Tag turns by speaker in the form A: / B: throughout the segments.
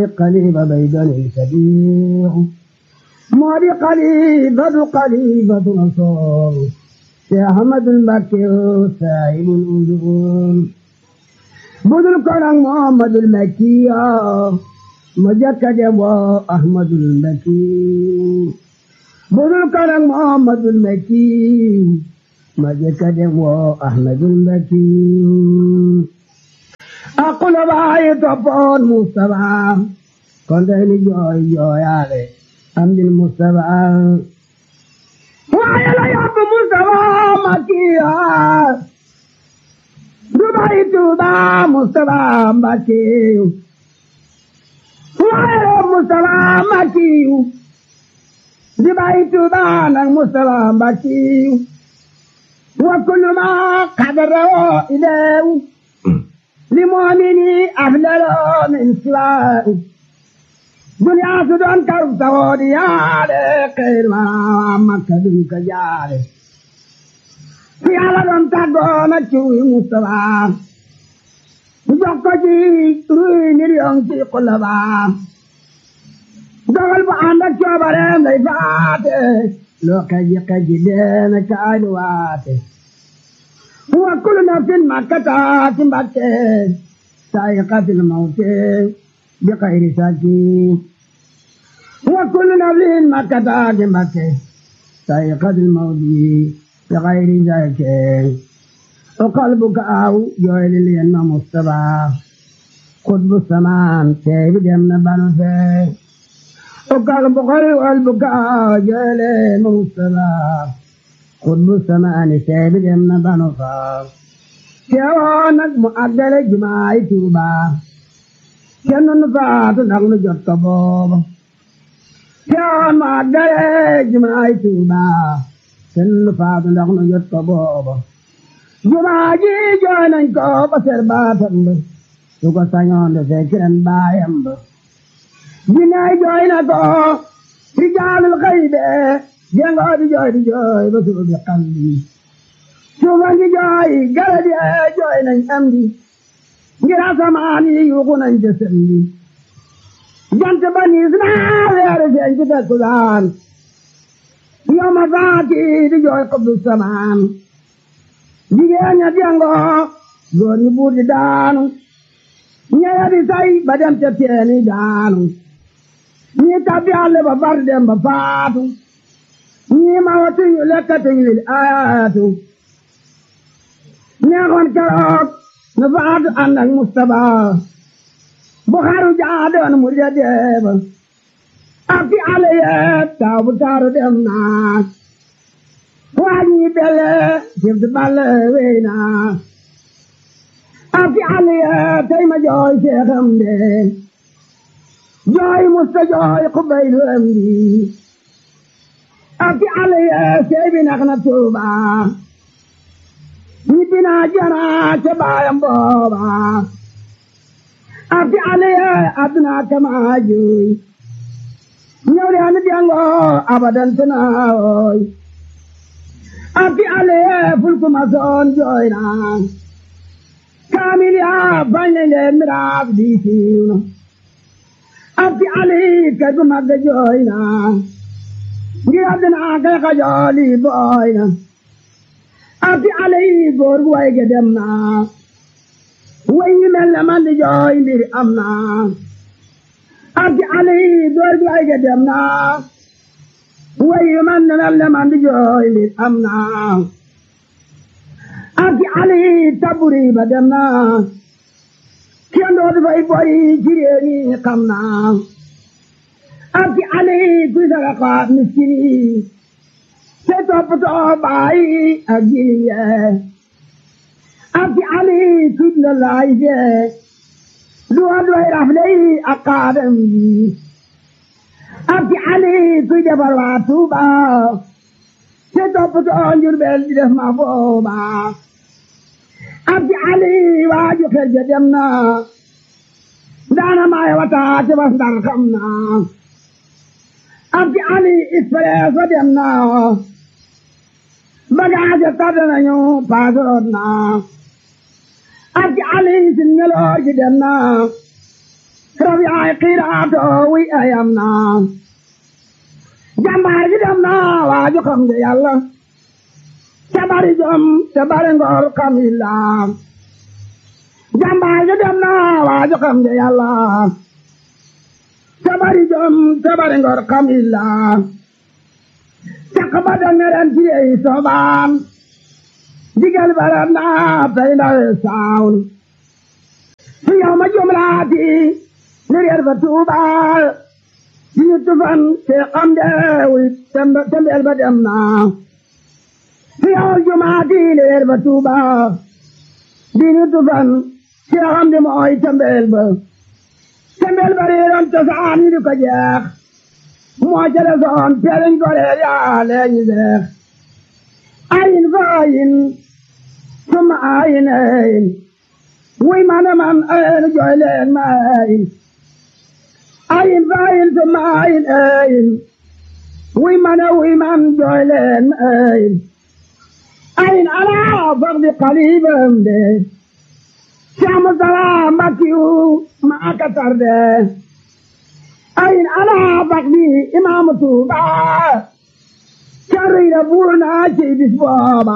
A: قليب بيدن الكبير موري قليبة قليبة نصور يا أحمد المكي سائل الأذون بدل كرم محمد المكي مجكد أحمد المكي بدل كرم محمد المكي مجكد أحمد المكي أقول باي تفون مصطفى كنت جوي جوي علي أمد المصطفى وعلى يب مصطفى مكيا دبي توبا مصطفى مكي وعلى مصطفى مكي دبي توبا مصطفى مكي وكل ما قدره إليه لمؤمن أفضل من سواه دنيا سدون كرب سودي يالي خير ما مكة دنك جالي في على دون تاغونا تشوي مصطفى جوكو جي روي مليون في قلبا dogal bu ànd ak coobareem lay faate loo kaji kaji deena kaani waate وكل نفس ما كتبت مبكي سائقة الموت بغير سكين وكل نفس ما كتبت مبكي سائقة الموت بغير سكين وقلبك أو جويل لين مصطفى قطب السمان سيب جمنا بنفي وقلبك وقلبك أو جويل مصطفى xutbu samaani seebi dem na banu faaw teewoo nag mu àggale jumaay tuuba kenn nu faatu ndax nu jot ko booba teewoo mu àggale jumaay tuuba kenn nu faatu ndax nu jot ko booba jumaa ji jooy nañ ko ba ser baatam ba su ko sañoon de fekk ren baayam ba jinnaay jooy na ko rijaalul xaybe jengo di jooy di jooy ba suba bi xam di suba ngi jooy gala di jooy nañ am di ngir asamaan yi yuuxu nañ ca sëm di jant ba niis naa weere feeñ ci takkusaan yoma faati di jooy xubbu samaan jigéen ña jengo góor ñi buur di daanu ñeya di say ba dem ca teeni daanu ñi tabbi àll ba far dem ba faatu ñii ma watuñu lekkatuñu li ayaatu neexoon keroog nu faatu ànd ak Mustapha bu xaru jaadoon mu ja deeba ak fi ale yeet taw bu taaru dem naa waa ñi bele sifti balle wey naa ak fi ale yeet tey ma jooy seexam de jooy musta jooy xubaylu am di ati ale seebi nax na tuuba ñibbi naa jana ca baayam booba ati ale aduna kama juy ñëw de ani diango abadan tanaawoy ati ale fulku ma soon jooy na kaamil ya bañ le miraaf di siiw na ati ale kay bu magga jooy na ngir àddina kay xajooli booy na ati ale yi góor gu way ge dem na way yi mel ne man di jooy mbir am na ati ale yi góor gu way ge dem na way yi man ne mel ne man di jooy mbir am na ati ale yi taburi ba dem na kenn dootu fay boy ci réew mi xam na ati ale kuy saraka miskin yi te toppatoo baay ak jirim yee ati ale kuy la laay fee duwa duway rafle yi ak kaadam yi ati ale kuy defar waa Tuuba te toppatoo Njurbel di def ma booba ati ale waaju xel ja dem na daana maay wata te bas ndar xam na abdi ali expresso dem na bagage tardé nañu paasaroot na abdi ali si ngeloor gi dem na rab yaay xiiraatoo wi ayam naa jàmbaar gi dem naa waaju xam nga yàlla te bari jom te bari ngor xam illa jàmbaar gi dem naa waaju xam nga yàlla te bari jom te bari ngor xam illa caq ba danga ren ci yey soobaan digal baram naa tey ndawe saawn su yow ma jumlaati ni reer ba tuubaal di ñu tufan te xam deewi tembeel ba dem naa su yow jumaati ni reer ba tuubaal di ñu tufan te xam de mooy tembeel ba tembeel ba reeroon cosaan yi di ko jeex moo jële soon teeliñ ko reer yaa leeñi seex ayin fa ayin summa ayin ayin wuy mana man ayin jooy leen ma ayin ayin fa ayin summa ayin ayin wuy mana wuy man jooy leen ma ayin ayin alaa faqdi qalibam de Saamu salaam Mbakiyu maa ka tarde ayin alaa faqdi imaamu Tuuba carriira buur naa ci bis booba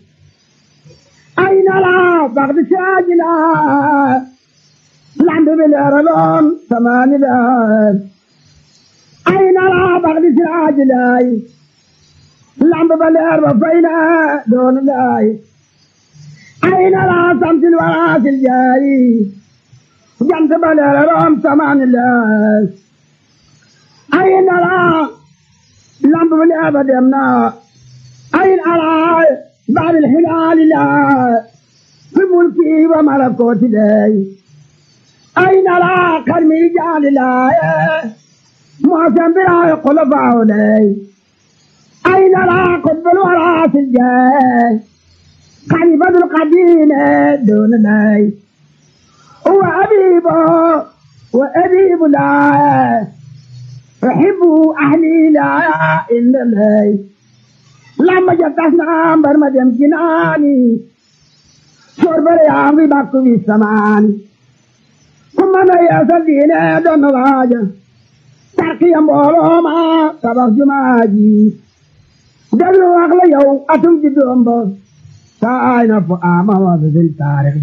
A: ayin alaa faqdi saajila lambi bi leeraloon samaani daar ayin alaa faqdi saajilay lambi ba leer ba fayna doon laay ayin alaa samsil waraasil jaayi jant ba leeraloon samaani daar ayin alaa lamb bi leer ba dem na ayin alaa baabil hilaali laa fi mulki wa malakooti lay ayin alaa karmi jaali laaye moosen biraay xulafaaw lay ayin alaa qutbul waraasil jaay xalifatul qadiime doon lay wa abiibo wa abiibu laaye أحب أهلي لا إلا لي لما جتسنا مبر مدم جناني شرب ريامي باكو في السمان ثم أنا يا سدينة دون راجة تركي أمبولو ما تبخ جماجي دلو أغلى يو أتم جدوم بو ساينا فآما وزن تاريخ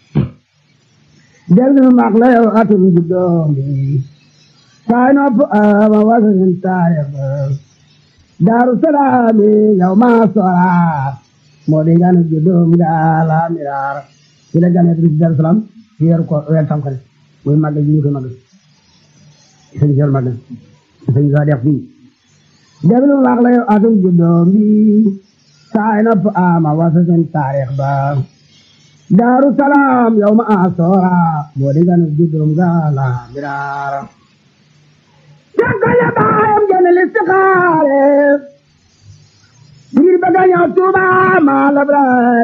A: دلو أغلى يو أتم جدوم بو saay nopp ama wasanin taarix daaru salaami yow maa sora moo di gane juddoom ga la miraar ci la gane ci daaru salaam ci weeru ko weer tamxarit muy màggal ji ñu koy màggal sëñ Seex màggal sëñ sa def fii déglu wax la yow atum juddoom bi saay nopp ama wasanin taarix ba daaru salaam yow maa sora moo di gane juddoom ga la miraar Jàngale baayam jënd listixaare ngir bëgg a ñëw Tuuba maa labraar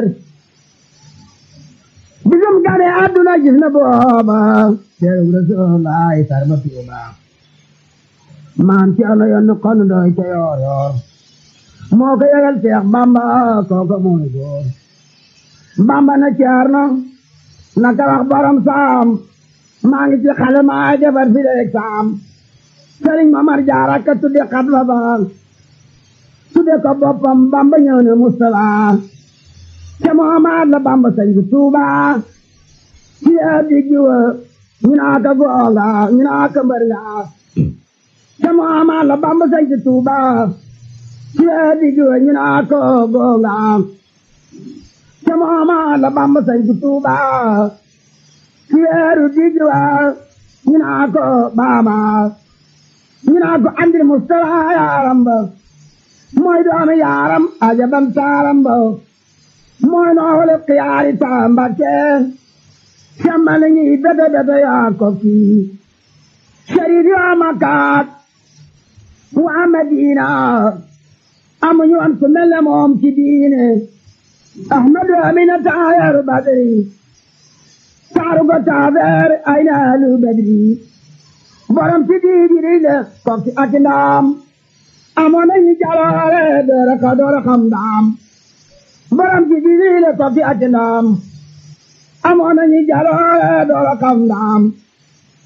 A: bisum gane àdduna gis na booba teeru Rasulullaay sarma Tuuba maam ci ano yoon kon doy ca yoor yoor moo ko yëgal Seex Bamba kooka mooy góor Bamba na Ceerno naka wax borom saam maa ngi ci xale maa defar fi leeg saam sëriñ Mamar Jaara ka tudde xatba ba tudde ko boppam Bamba ñëw ne Mustapha te Muhammad la Bamba sañ ci Tuuba ci addi jiwa ñu naa ka googa ñu naa ka mbër nga te Muhammad la Bamba sañ ci Tuuba ci addi jiwa ñu naa ka googa te Muhammad la Bamba sañ ci Tuuba ci weeru di jiwa ñu naa ka baama ñu naa ko andil Mustafa yaaram ba mooy doomi yaaram ajabam taaram ba mooy noole xiyaari taamba ke semmani ñi bete bete yaa ko kii sharif yaa makaat waa Madina amuñu woon ku mel ne moom ci diine Ahmadu Amina taayaru Badri taaru ko taafeer ay naalu Badri borom ci diigiri le kok ci ati ndaam amoon nañu jaloore doora ka doora xam ndaam borom ci diigiri le kok ci ati ndaam amoon nañu jaloore doora xam ndaam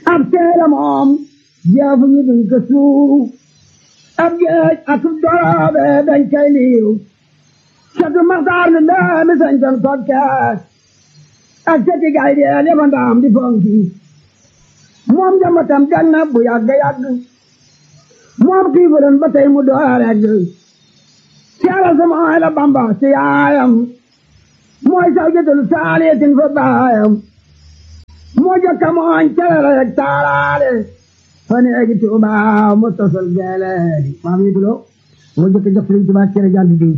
A: ab seela moom jeefu ñu duñ ko suuru ab géej ak doroobe dañ koy liiru catu maxtaar mi ndaami sañton kokkees ak cati gay deel yaba ndaam di fonki moom jambatam gan na bu yàgg yàgg moom xiifuren ba tey mu door regg seera sama ay la bamba ci yaayam mooy saw jëtalu saaliyatin fa baayam moo jokka mooñ calala yeg taalaale fa neegi tuuba mu tosal geeleedi maam yi tulo moo jokka jox Sëriñ Tuubaa cere jant diw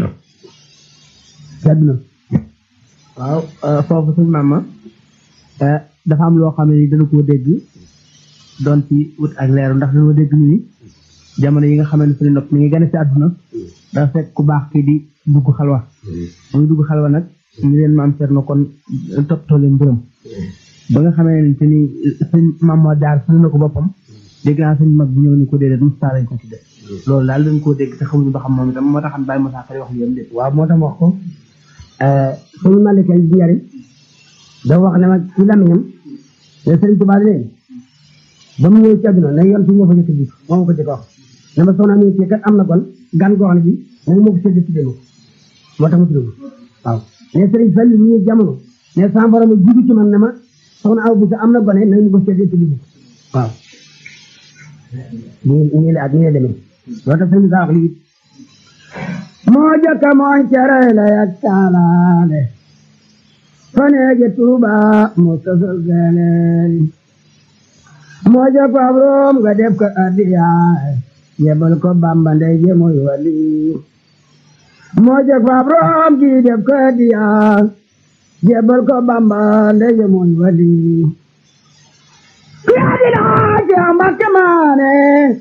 A: sedd na
B: waaw foofu suñ maama dafa am loo xam ne ni dana koo dégg doon ci wut ak leeru ndax dana dégg ñu ni jamono yi nga xam ne suñu nopp mi ngi gën a ci àdduna dafa fekk ku baax kii di dugg xalwa muy dugg xalwa nag ñu leen maam Cerno kon toppatoo leen mbërëm ba nga xamee ne te ni sëñ maam moo jaar suñu na ko boppam dégg naa sëñ mag bi ñëw ni ko déedéet Moussa lañ ko tudde loolu daal dañ koo dégg te xamuñu ba xam moom itam moo tax Baye Moussa Fari wax li yam déet
A: waaw moo tax wax ko suñu malike bi njariñ da wax ne ma ci lamiñam ne Sëriñ Tuubaa leen ba mu ñëw ci àdduna ne yoon fi moo fa jëkk ji moo ko jëkk wax ne ma soxna mi ci kat am na kon gan goo xam ne bi ne moo ko sédd tuddee ma ko moo tax mu tudd waaw ne Sëriñ Fallu mu ñëw jamono ne sama borom a jiitu ci man ne ma soxna aw bi sa am na gone nañu ko sédd tuddee ko waaw nii nii la ak nii la demee loolu tax sëriñ saa wax lii moo jëkk mooñ cere la yak taalaale faneege tuuba moo tosal geleeli moo jëkk ab room nga def ko addiyaay yebal ko bamba ndey je mooy wali moo jëkk ab room gi def ko addiyaay yebal ko bamba ndey je mooy wali yaa di laaj yaa mbakke maane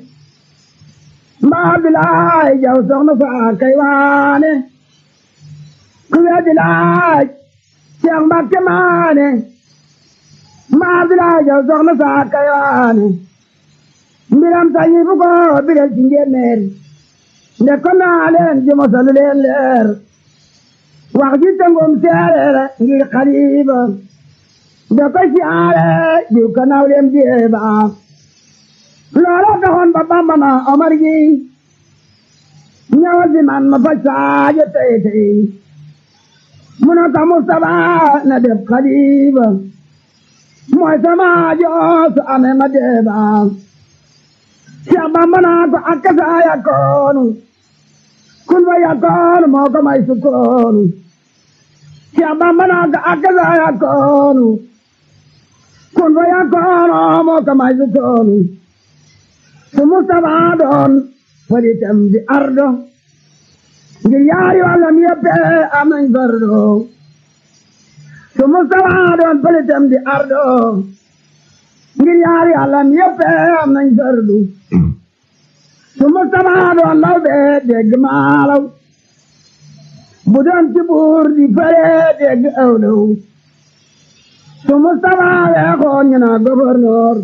A: mbaa bi laaj jaw soxna faa kay waane ku yaa di laaj yaa mbakke maane mbaa bi laaj jaw soxna faa kay waane mbiram tañi fu ko biral ci njéeméer nde ko naa leen ji mosalu leen leer wax ji tëngum seereer ngir xaliba nde ko siyaare jiw ka nawleem jeeba loola taxoon ba bamba na omar gi ñëwal si man ma faj saajo tey tey mu ne ko Mustapha na def xaliba mooy sama joos amee ma deeba Seex Bamba naa ko akka saa yakkoonu kun fa yakkoonu moo ko may sukkoonu Seex Bamba naa ko akka saa yakkoonu kun fa yakkoonu moo ko may sukkoonu su Mustafa doon faritam di ardo ngir yaari wàllam yëpp am nañ fardo su Mustafa doon faritam di ardo ngir yaari wàllam yëpp am nañ fardu su Mustafa doon law bee dégg maalaw bu doon ci buur di fare dégg awlaw su Mustafa weexoon ñu naa gouverneur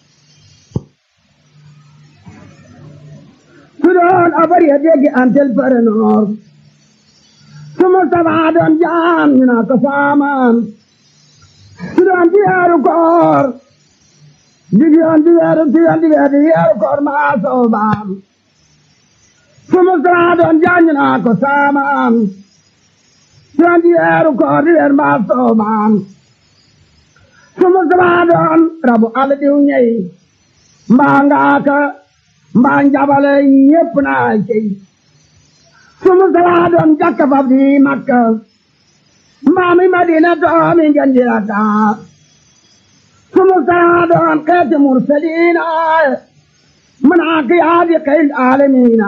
A: su doon abar ya dégg antel parenor su Mustafa doon jaan ñu naa ko saamaan su doon di weeru koor di yoon di weeru di yoon di weeru di weeru koor maa soobaam su Mustafa doon jaan ñu naa ko saamaan su doon di weeru koor di weeru maa soobaam su Mustafa doon rabu àll diw ñey mbaa ngaaka mbaa njabale ñépp naa cey su Mustafa doon jakka fab di Makka mbaa mi Madina doomi ngeen di rakka su Mustafa doon xeeti mursaliina manaa kiyaadi xeyl aalamiina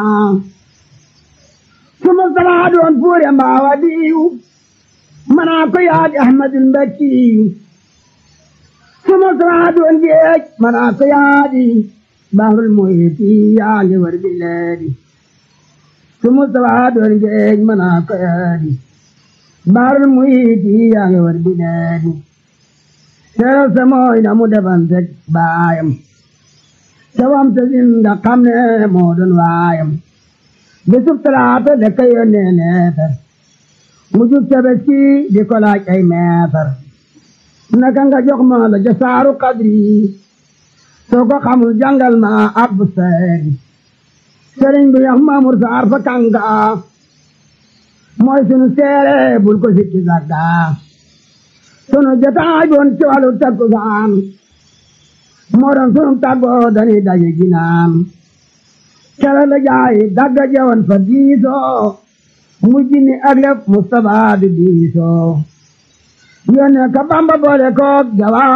A: su Mustafa doon fuure mbaa wadiyu manaa ko yaadi Ahmadul Mbakkiyu su Mustafa doon géej manaa ko yaadi bahrul muhiti yaa ngi war bileedi su Mustafa doon géej manaa ko yaadi bahrul muhiti yaa ngi war bileedi seeral sa mooy na mu defantek baayam ca wam sa zinda xam ne moo doon waayam bisub talaata de ka yónnee neefar mu jub tabaski di ko laaj ay meefar naka nga jox ma la ja saaru kadri soo ko xamul jàngal ma ab seeri sëriñ bi yax Maamur Saar fa kànga mooy sunu seere bul ko sikki sagga sunu jotaay boon ci wàllu takkusaan moo doon sunu tàggoo dañuy daje ginaan kere la jaay dagga jewoon fa diisoo mujj ni ak lépp Mustapha di diisoo yónnee ka Bamba boole koog jawa